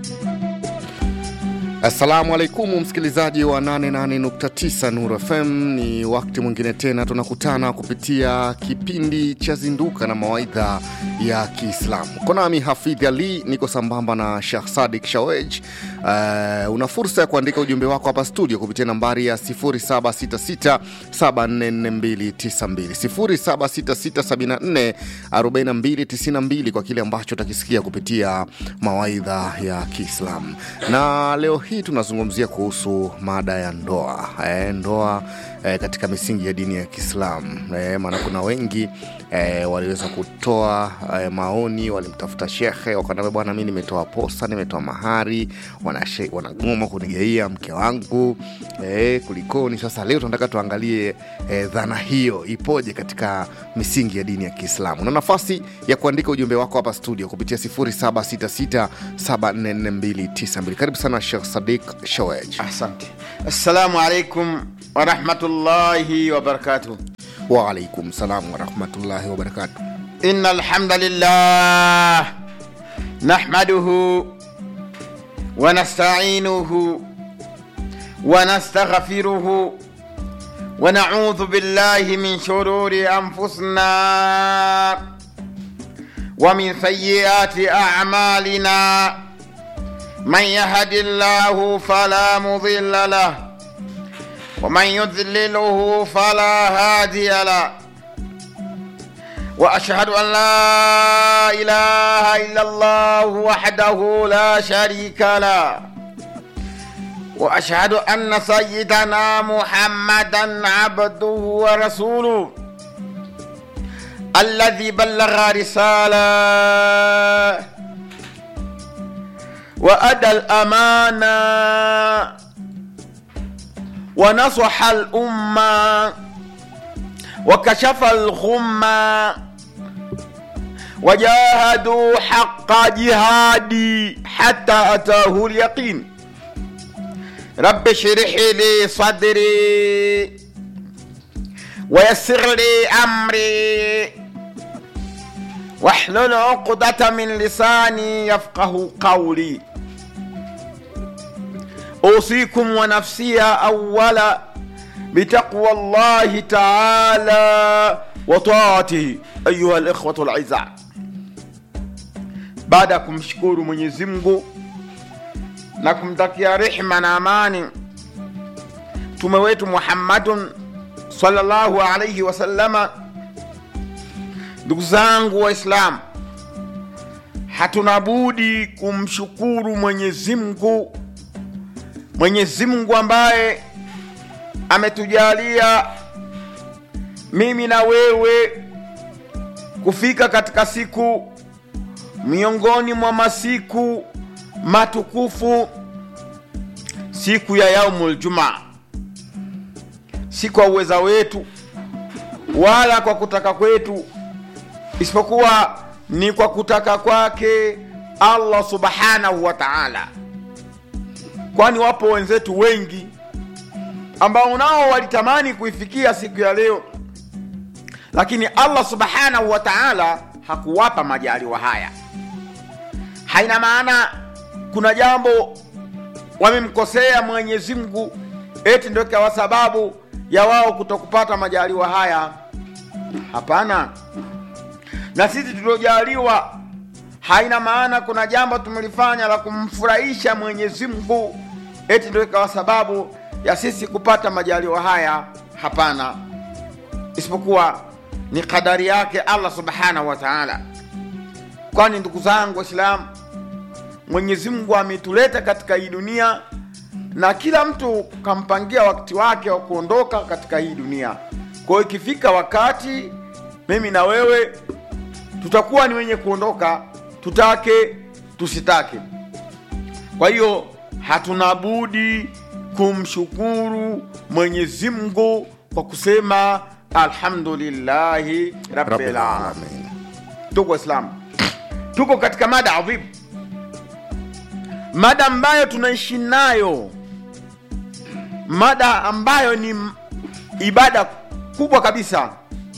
Assalamu alaikum msikilizaji wa 88.9 Nuru FM, ni wakati mwingine tena tunakutana kupitia kipindi cha Zinduka na mawaidha ya Kiislamu. Konami Hafidh Ali, niko sambamba na Shekh Sadik Shawej. Uh, una fursa ya kuandika ujumbe wako hapa studio kupitia nambari ya 0766744292 0766744292 kwa kile ambacho utakisikia kupitia mawaidha ya Kiislamu na leo hii tunazungumzia kuhusu mada ya ndoa e, ndoa e, katika misingi ya dini ya Kiislamu e, maana kuna wengi e, waliweza kutoa e, maoni, walimtafuta shekhe wakaniambia, bwana, mi nimetoa posa, nimetoa mahari, wanashe- wanagoma kunigeia mke wangu e, kulikoni? Sasa leo tunataka tuangalie e, dhana hiyo ipoje katika misingi ya dini ya Kiislamu. Na nafasi ya kuandika ujumbe wako hapa studio kupitia 0766744292. Karibu sana Sheikh Sadiq Shawej. Asante. Assalamu alaikum warahmatullahi wabarakatuh. Waalaikum salam warahmatullahi wabarakatuh. Inna alhamdulillah nahmaduhu wa nasta'inuhu wa nastaghfiruhu wa na'udhu billahi min shururi anfusina wa min sayyiati a'malina من يهد الله فلا مضل له ومن يضلله فلا هادي له واشهد ان لا اله الا الله وحده لا شريك له واشهد ان سيدنا محمدا عبده ورسوله الذي بلغ رساله وأدى الأمانة ونصح الأمة وكشف الغمة وجاهدوا حق جهادي حتى أتاه اليقين رب اشرح لي صدري ويسر لي أمري واحلل عقدة من لساني يفقه قولي أوصيكم ونفسي أولا بتقوى الله تعالى وطاعته أيها الإخوة الأعزاء baada ya kumshukuru Mwenyezi Mungu na kumtakia rehma na amani mtume wetu Muhammadun sallallahu alayhi wasallama, ndugu zangu Waislamu, hatuna budi kumshukuru Mwenyezi Mungu Mwenyezi Mungu ambaye ametujalia mimi na wewe kufika katika siku miongoni mwa masiku matukufu, siku ya yaumul jumaa, si kwa uweza wetu wala kwa kutaka kwetu, isipokuwa ni kwa kutaka kwake Allah subhanahu wa ta'ala kwani wapo wenzetu wengi ambao nao walitamani kuifikia siku ya leo, lakini Allah subhanahu wa ta'ala hakuwapa majaliwa haya. Haina maana kuna jambo wamemkosea Mwenyezi Mungu eti ndio ikawa sababu ya wao kutokupata majaliwa haya. Hapana, na sisi tuliojaliwa haina maana kuna jambo tumelifanya la kumfurahisha Mwenyezi Mungu eti ndio ikawa sababu ya sisi kupata majaliwa haya. Hapana, isipokuwa ni kadari yake Allah subhanahu wa ta'ala. Kwani ndugu zangu Waislamu, Mwenyezi Mungu ametuleta katika hii dunia na kila mtu kampangia wakati wake wa kuondoka katika hii dunia. Kwa hiyo ikifika wakati, mimi na wewe tutakuwa ni wenye kuondoka tutake tusitake. Kwa hiyo hatuna budi kumshukuru Mwenyezi Mungu kwa kusema alhamdulillahi rabbil alamin. Ndugu Waislamu, tuko katika mada adhimu, mada ambayo tunaishi nayo, mada ambayo ni ibada kubwa kabisa,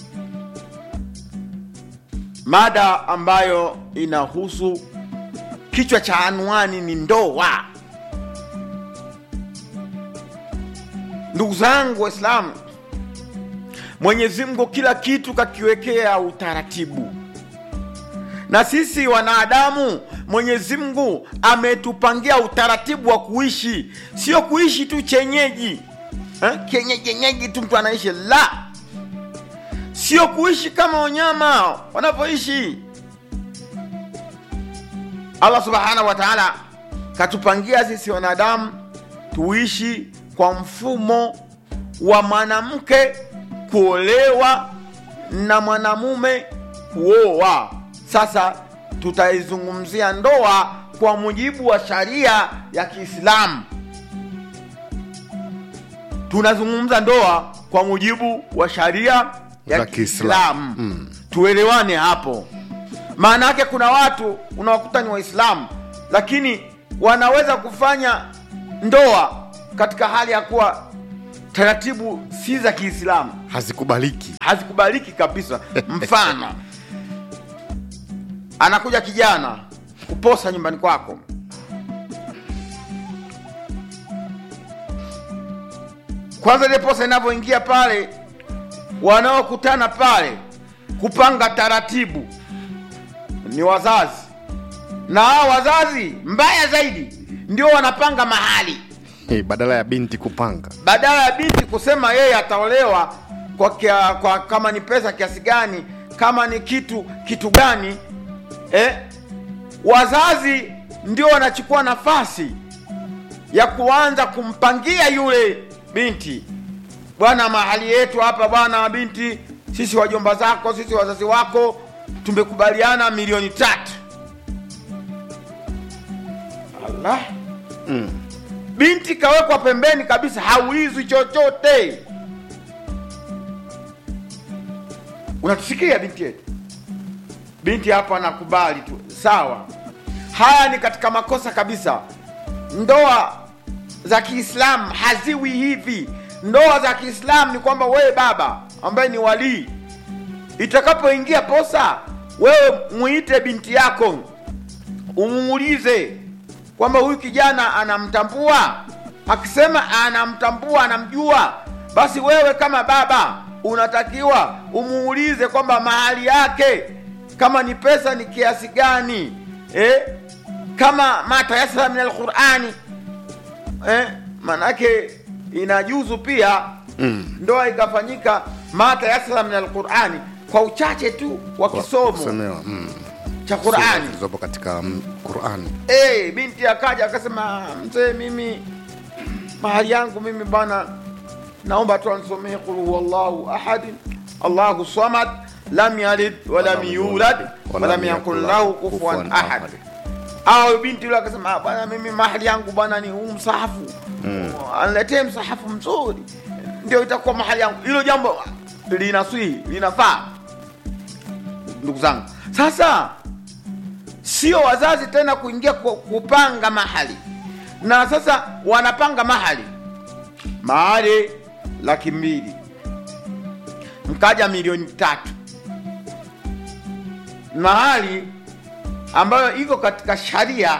mada ambayo inahusu kichwa cha anwani ni ndoa ndugu zangu waislamu mwenyezi mungu kila kitu kakiwekea utaratibu na sisi wanadamu mwenyezi mungu ametupangia utaratibu wa kuishi sio kuishi tu chenyeji eh? kenyejenyeji tu mtu anaishi la sio kuishi kama wanyama wanavyoishi allah subhanahu wa taala katupangia sisi wanadamu tuishi kwa mfumo wa mwanamke kuolewa na mwanamume kuoa sasa tutaizungumzia ndoa kwa mujibu wa sharia ya kiislamu tunazungumza ndoa kwa mujibu wa sharia ya Za Kiislamu. kiislamu tuelewane hapo maana yake kuna watu unawakuta ni waislamu lakini wanaweza kufanya ndoa katika hali ya kuwa taratibu si za kiislamu hazikubaliki hazikubaliki kabisa mfano anakuja kijana kuposa nyumbani kwako kwanza ile posa inavyoingia pale wanaokutana pale kupanga taratibu ni wazazi na hao wazazi mbaya zaidi ndio wanapanga mahali Eh, badala ya binti kupanga badala ya binti kusema yeye ataolewa kwa, kia, kwa kama ni pesa kiasi gani kama ni kitu kitu gani eh? wazazi ndio wanachukua nafasi ya kuanza kumpangia yule binti bwana mahali yetu hapa bwana binti sisi wajomba zako sisi wazazi wako tumekubaliana milioni tatu Allah binti kawekwa pembeni kabisa haulizwi chochote unatusikia binti yetu binti hapo anakubali tu sawa haya ni katika makosa kabisa ndoa za kiislamu haziwi hivi ndoa za kiislamu ni kwamba wewe baba ambaye ni walii itakapoingia posa wewe muite binti yako umuulize kwamba huyu kijana anamtambua akisema anamtambua anamjua basi wewe kama baba unatakiwa umuulize kwamba mahali yake kama ni pesa ni kiasi gani eh? kama matayasara min alqurani eh? manake inajuzu pia mm. ndoa ikafanyika matayasara min alqurani kwa uchache tu wa kisomo kusemewa mm. cha Sura qurani zilizopo katika mm, Qur'an hey, binti akaja akasema mzee mimi mahali yangu mimi bwana naomba tu anisomee qul huwallahu ahadi allahu samad lam yalid walam yulad walam yakun lahu kufuwan ahad au binti yule akasema "Ah, bwana mimi mahali yangu bwana ni huu msahafu mm. aniletee msahafu mzuri ndio itakuwa mahali yangu hilo jambo linaswihi linafaa ndugu zangu sasa sio wazazi tena kuingia ku- kupanga mahali na sasa wanapanga mahali mahali laki mbili mkaja milioni tatu mahali ambayo iko katika sharia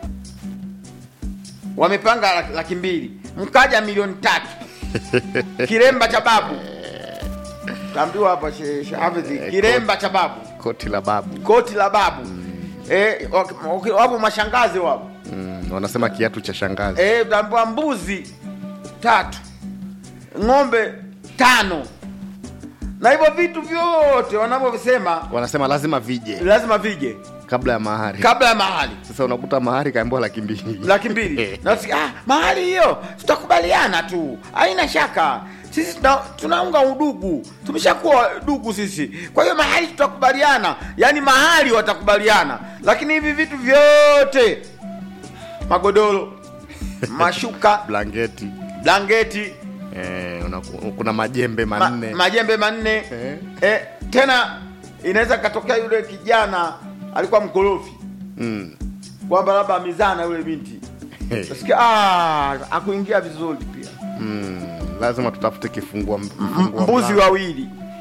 wamepanga laki- laki mbili mkaja milioni tatu kiremba cha babu taambiwa hapa Sheikh Sheikh Hafidhi kiremba cha babu koti la babu koti la babu eh, wak- wak- wapo mashangazi wapo mm. wanasema kiatu cha shangazi eh, utaambiwa mbuzi tatu ng'ombe tano na hivyo vitu vyote wanavyovisema wanasema lazima vije lazima vije kabla ya mahari kabla ya mahali sasa unakuta mahari kaambiwa laki mbili laki mbili nasikia ah, mahali hiyo tutakubaliana tu haina shaka sisi tuna, tunaunga udugu tumeshakuwa dugu sisi kwa hiyo mahali tutakubaliana yaani mahali watakubaliana lakini hivi vitu vyote magodoro mashuka blanketi blanketi eh, unaku- kuna majembe ma, manne majembe manne Eh. eh, tena inaweza katokea yule kijana alikuwa mkorofi mm. kwamba labda amizana yule binti nasikia ah, akuingia vizuri pia mm. lazima tutafute kifungua, M- kifungua mbuzi mlango. wawili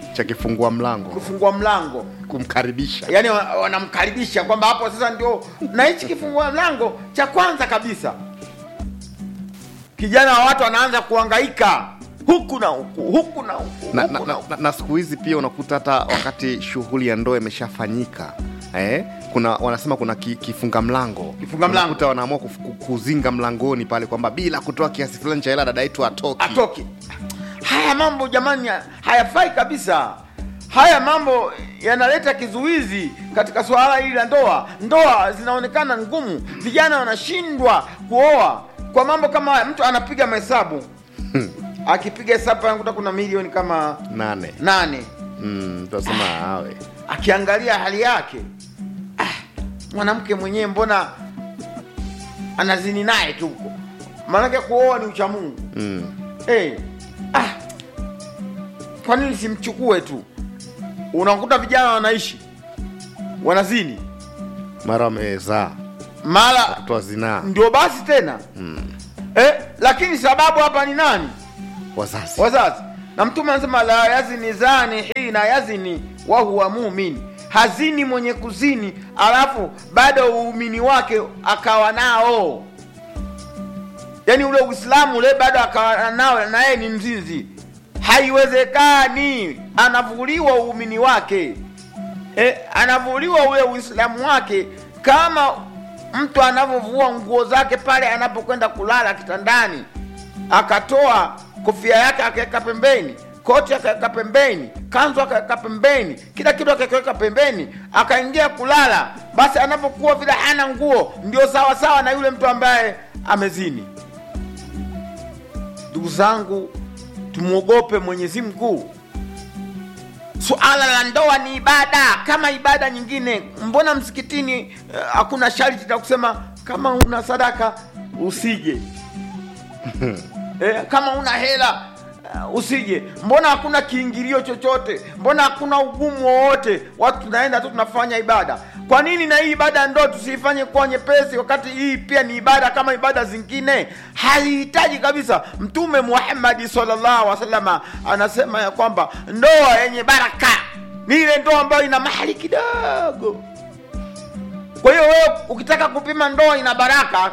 cha kifungua mlango kufungua mlango kumkaribisha yaani wa- wanamkaribisha kwamba hapo sasa ndio na hichi kifungua mlango cha kwanza kabisa kijana wa watu anaanza kuhangaika huku na huku huku na huku na, huku na, na na, huku. na, na siku hizi pia unakuta hata wakati shughuli ya ndoa imeshafanyika eh? kuna wanasema kuna ki, kifunga mlango Kifunga mlango. Unakuta wanaamua kuf- ku- kuzinga mlangoni pale kwamba bila kutoa kiasi fulani cha hela dada yetu atoki atoke haya mambo jamani ha- hayafai kabisa haya mambo yanaleta kizuizi katika suala hili la ndoa ndoa zinaonekana ngumu vijana wanashindwa kuoa kwa mambo kama haya mtu anapiga mahesabu akipiga hesabu anakuta kuna milioni kama nane nane mm, tunasema awe akiangalia hali yake ah, mwanamke mwenyewe mbona anazini naye tu huko maanake kuoa ni uchamungu mm. hey, ah, kwa nini simchukue tu unakuta vijana wanaishi wanazini mara wamezaa mara watoto wa zinaa ndio basi tena mm. eh, lakini sababu hapa ni nani wazazi wazazi na mtume anasema la yazini zani hina yazini wahuwa mumin hazini mwenye kuzini alafu bado uumini wake akawa nao yaani ule uislamu ule bado akawa nao na yeye ni mzinzi haiwezekani anavuliwa uumini wake e, anavuliwa ule uislamu wake kama mtu anavyovua nguo zake pale anapokwenda kulala kitandani akatoa kofia yake akaweka pembeni koti akaweka pembeni kanzu akaweka pembeni kila kitu akakiweka pembeni akaingia kulala basi anapokuwa vile hana nguo ndio sawa sawa na yule mtu ambaye amezini ndugu zangu tumwogope mwenyezi mungu suala la ndoa ni ibada kama ibada nyingine mbona msikitini eh, hakuna sharti la kusema kama una sadaka usije eh, kama una hela uh, usije mbona hakuna kiingilio chochote mbona hakuna ugumu wowote watu tunaenda tu tunafanya ibada kwa nini na hii ibada ya ndoa tusiifanye kuwa nyepesi wakati hii pia ni ibada kama ibada zingine haihitaji kabisa mtume muhammadi sallallahu alaihi wasallam anasema ya kwamba ndoa yenye baraka ni ile ndoa ambayo ina mahali kidogo kwa hiyo wewe ukitaka kupima ndoa ina baraka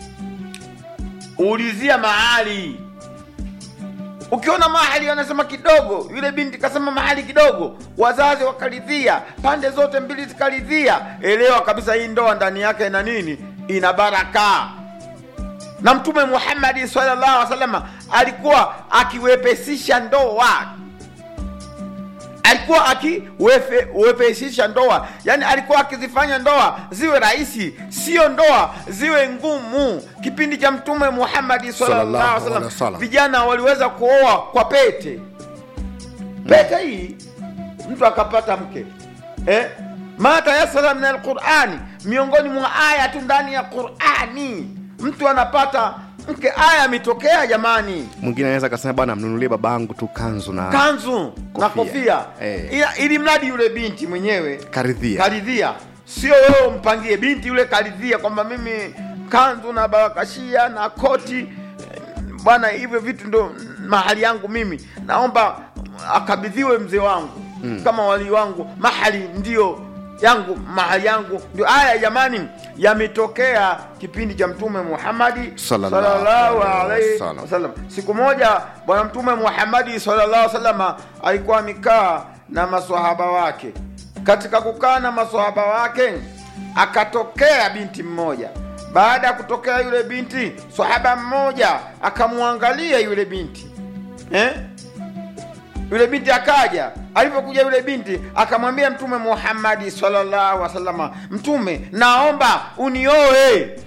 ulizia mahali ukiona mahali wanasema kidogo yule binti kasema mahali kidogo wazazi wakaridhia pande zote mbili zikaridhia elewa kabisa hii ndoa ndani yake ina nini ina baraka na mtume muhammadi sallallahu alaihi wasallam alikuwa akiwepesisha ndoa alikuwa akiwepesisha ndoa yani alikuwa akizifanya ndoa ziwe rahisi sio ndoa ziwe ngumu kipindi cha mtume muhammadi sallallahu Sallallahu alaihi alaihi wasallam wasallam. vijana waliweza kuoa kwa pete pete hii mtu akapata mke eh? ma tayasara min alqurani miongoni mwa aya tu ndani ya qurani mtu anapata mke aya ametokea jamani mwingine anaweza akasema bwana mnunulie babangu tu kanzu na kanzu na Kofia. kofia Eh. Ila- ili mradi yule binti mwenyewe karidhia karidhia sio wewe umpangie binti yule karidhia kwamba mimi kanzu na barakashia na koti eh, bwana hivyo vitu ndo mahali yangu mimi naomba akabidhiwe mzee wangu mm. kama wali wangu mahali ndio yangu mahali yangu ndio haya jamani yametokea kipindi cha mtume muhamadi Sallallahu sallallahu alaihi alaihi wasallam. wasallam siku moja bwana mtume muhamadi sallallahu alaihi wasallam alikuwa amekaa na maswahaba wake katika kukaa na maswahaba wake akatokea binti mmoja baada ya kutokea yule binti swahaba mmoja akamwangalia yule binti eh? yule binti akaja alipokuja yule binti akamwambia mtume muhammadi sallallahu alaihi wasallam mtume naomba unioe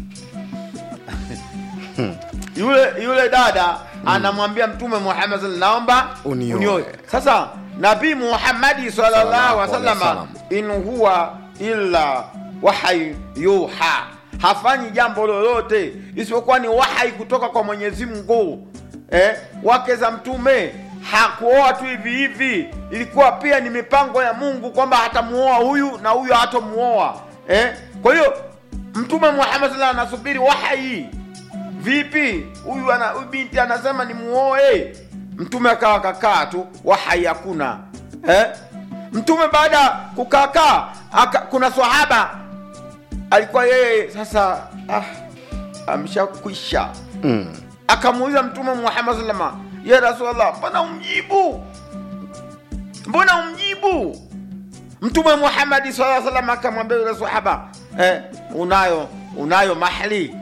yule yule dada anamwambia mtume muhammad sallallahu naomba Unioe. sasa nabii muhammadi sallallahu alaihi wasallam Sallallahu in huwa illa wahai yuha hafanyi jambo lolote isipokuwa ni wahai kutoka kwa mwenyezi mungu eh? wake za mtume hakuoa tu hivi hivi ilikuwa pia ni mipango ya mungu kwamba hatamuoa huyu na huyu hatamuoa eh? kwa hiyo mtume muhammad sallallahu anasubiri wahai vipi huyu ana huyu binti anasema ni muoe mtume akawa kakaa tu wahai hakuna eh? mtume baada ya kukaakaa aka- kuna swahaba alikuwa yeye sasa ah, ameshakwisha mm. akamuuliza mtume muhammad salama ya rasulllah mbona umjibu mbona umjibu mtume muhamadi saa salam akamwambia yule sahaba eh, unayo unayo mahali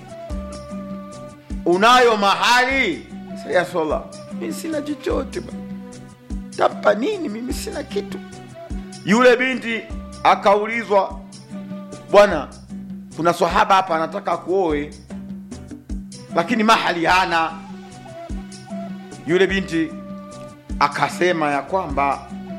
unayo mahali Sasa, ya rasulllah mi sina chochote bwana. tampa nini mimi sina kitu yule binti akaulizwa bwana kuna swahaba hapa anataka kuoe lakini mahali hana yule binti akasema ya kwamba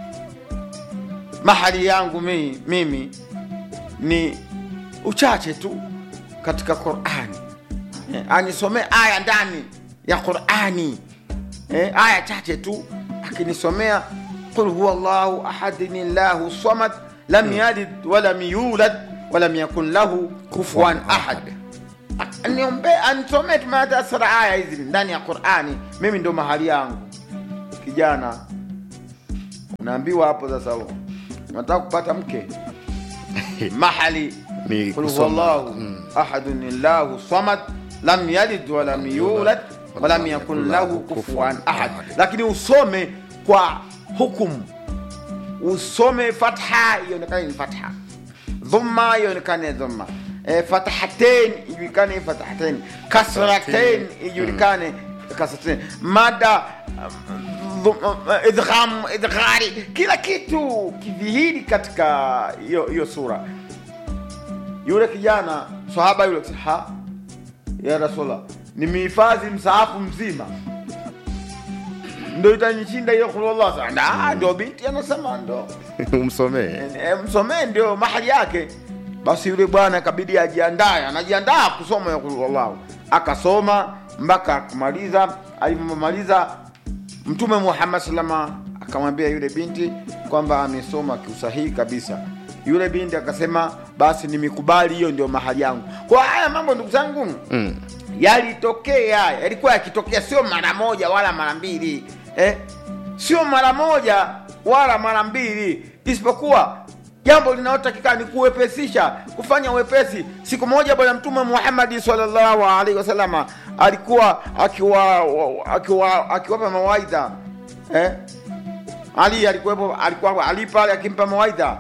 mahali yangu mi, mimi ni uchache tu katika qurani eh, anisomee aya ndani ya qurani eh, aya chache tu akinisomea qul huwa llahu ahadin llahu samad lam yalid walam yulad walam yakun lahu kufuan ahad niombee anisomee tumeatasara aya hizi ndani ya qurani mimi ndo mahali yangu kijana unaambiwa hapo sasa huo unataka kupata mke mahali Ni qul kusoma. huwa llahu ahadun llahu samad lam yalid walam yulad walam yakun lahu kufuan ahad lakini usome kwa hukumu usome fatha ionekane ni fatha dhumma ionekane dhumma e, fathatain ijulikane fathatain kasratain ijulikane kasratain mada um, dhum- idgham idghari kila kitu kidhihiri katika hiyo hiyo sura yule kijana sahaba yule akasema, ha ya rasulallah nimehifadhi msaafu mzima ndo itanishinda hiyo kulullah Sasa, ndo binti anasema ndo umsomee E, msomee ndio mahali yake basi yule bwana akabidi ajiandae anajiandaa kusoma ya Qul Huwallahu akasoma mpaka akamaliza alivyomaliza mtume muhammad salama akamwambia yule binti kwamba amesoma kiusahihi kabisa yule binti akasema basi nimekubali hiyo ndio mahali yangu kwa haya mambo ndugu zangu mm. yalitokea yalikuwa yakitokea sio mara moja wala mara mbili eh? sio mara moja wala mara mbili isipokuwa jambo linalotakikana ni kuwepesisha kufanya wepesi siku moja bwana mtume muhammadi salllahu alaihi wasalama alikuwa akiwa akiwa akiwapa mawaidha eh? ali alikuwepo alikuwa ali pale akimpa mawaidha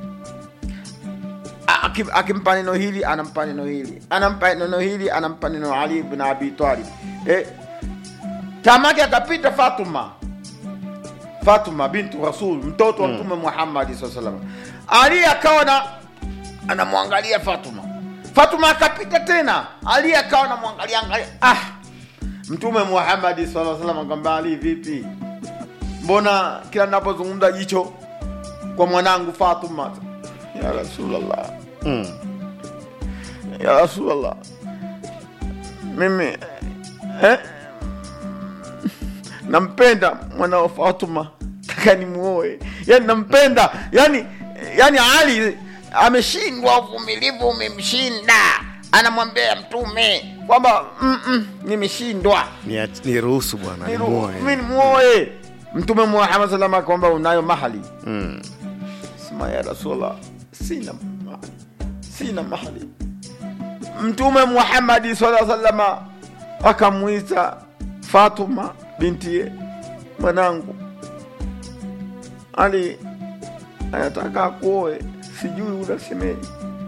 Akim- akimpa neno hili anampa neno hili anampa neno hili anampa neno ali ibn abi talib eh, tamake akapita fatuma fatuma bintu rasul mtoto wa mtume muhammadi saa salam ali akawa na anamwangalia fatuma fatuma akapita tena ali akawa namwangalia angalia ah mtume muhammadi saa salam akamwambia ali vipi mbona kila napozungumza jicho kwa mwanangu fatuma ya rasulllah Mm. ya rasulllah mimi eh, nampenda mwana wa fatuma taka nimuoe yani nampenda yani yani ali ameshindwa uvumilivu umemshinda anamwambia mtume kwamba "Mm, mm, nimeshindwa Ni- niruhusu bwana Niru- nimuoe. mimi nimuoe mtume muhammad salama kwamba unayo mahali Mm. sema ya rasulallah sina mahali sina mahali mtume muhammadi sala salama akamwita fatuma bintiye mwanangu ali anataka akuoe sijui unasemeji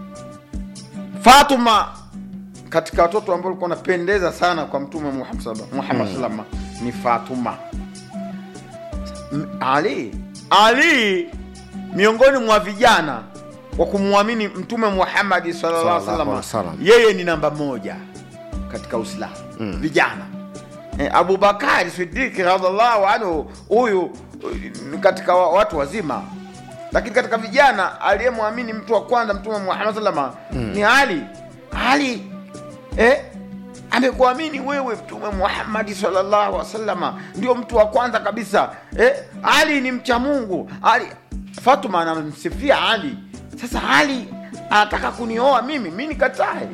fatuma katika watoto ambao walikuwa wanapendeza sana kwa mtume muhammad salama- muhammad salama ni fatuma M- ali ali miongoni mwa vijana wa kumwamini mtume muhammadi sallallahu alaihi Sallallahu alaihi wasallam wasallam. yeye ni namba moja katika uislamu Mm. vijana eh, abubakari sidiki radhiallahu anhu huyu eh, ni katika wa- watu wazima lakini katika vijana aliyemwamini mtu wa kwanza mtume muhammad salama ni ali ali eh, amekuamini wewe mtume muhammadi sallallahu alaihi wasallama ndio mtu wa kwanza kabisa eh, ali ni mcha mungu ali fatuma anamsifia ali sasa ali anataka kunioa mimi mi nikatae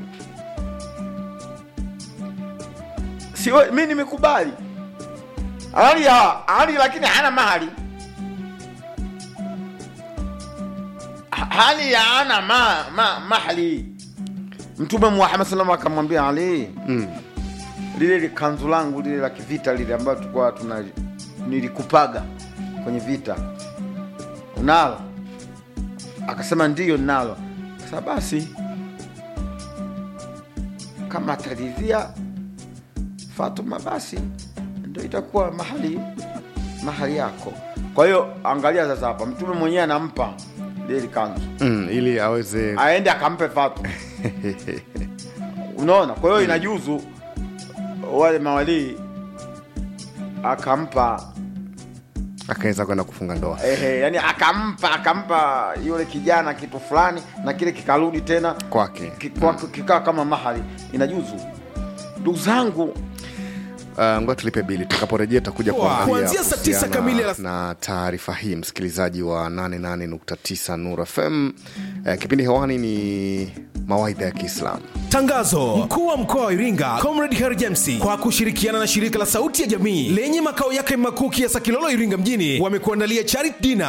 siwe mi nimekubali ali, ha- ali lakini hana mahali hali ya ana ma, ma, mahali mtume muhammad salam akamwambia ali Mm. lile likanzu langu lile la kivita lile ambayo tulikuwa tuna nilikupaga kwenye vita unalo akasema ndiyo nalo sasa basi kama ataridhia fatuma basi ndo itakuwa mahali mahali yako kwa hiyo angalia sasa hapa mtume mwenyewe anampa lile likanzu Mm, ili aweze aende akampe fatuma unaona kwa hiyo inajuzu wale mawalii akampa akaweza kwenda kufunga ndoa ehe, yani akampa akampa yule kijana kitu fulani na kile kikarudi tena kwake ki- kwa- kikaa kama mahali inajuzu ndugu zangu Uh, ngoja tulipe bili tutakaporejea tutakuja kuangalia Kuanzia saa tisa kuhusiana kamili alas- na taarifa hii msikilizaji wa 88.9 Nur FM uh, kipindi hewani ni mawaidha ya Kiislamu Tangazo: mkuu wa mkoa wa Iringa Comrade Harry James kwa kushirikiana na shirika la Sauti ya Jamii lenye makao yake makuu Kiasa Kilolo, Iringa mjini wamekuandalia charity dinner